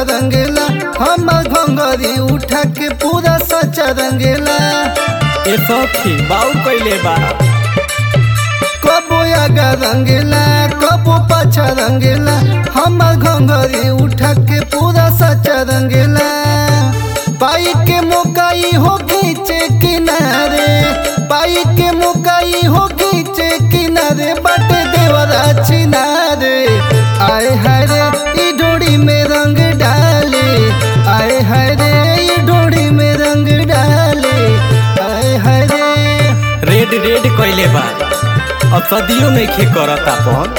रंगेला हम घंगरी उठा के पूरा सच्चा रंगेला ए सखी बाऊ कैले बा कबो आगा रंगेला कबो पाछा रंगेला हम घंगरी उठा के पूरा सच्चा रंगेला पाई के मुकाई हो खींचे किनारे पाई के मुकाई हो खींचे किनारे बाटे देवरा चिनारे आए हाय रे ई डोरी में रंग डाले आए हाय रे ई डोरी में रंग डाले आए हाय रे रेड रेड कैले बा अब सदियों नहीं खे करत अपन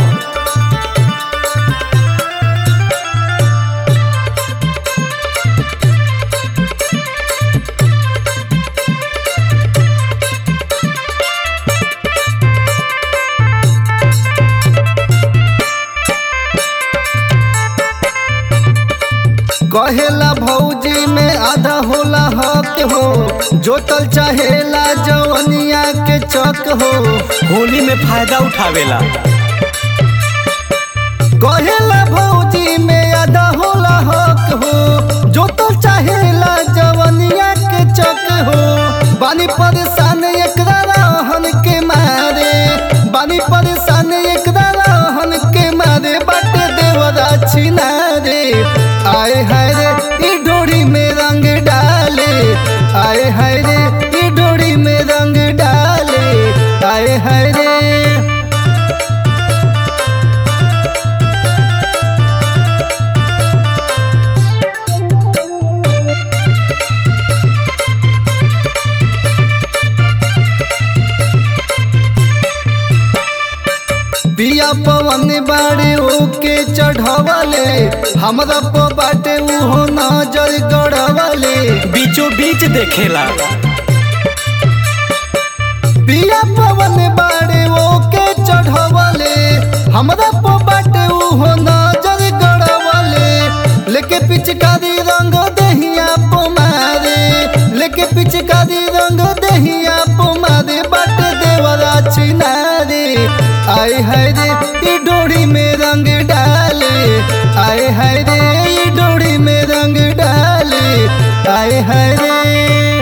कहेला भौजी में आधा होला हक हो जोतल चाहेला जवनिया के चक हो होली में फायदा उठावेला कहेला भौजी में आधा होला हक हो जोतल चाहेला जवनिया के चक हो बानी परेशान एकरा रहन के मारे बानी परेशान एकरा रहन के मारे बाटे देवरा छिनारे आए हाय रे ई डोरी में रंग डाले आए हाय रे ई डोरी में रंग डाले आए हाय रे बिया पवन बाड़े ओके चढ़वले हमरा प बाटे उहो नजर गड़वले बीचों बीच देखेला बिया पवन बाड़े ओके चढ़वले हमरा प बाटे उहो नजर गड़वले लेके पिचकारी रंग दहिया प मारे लेके पिचकारी रंग दहिया प मारे बाटे देवरा चिनारे आए हाय रे ई डोरी में रंग डाले आए हाय रे ई डोरी में रंग डाले आए हाय रे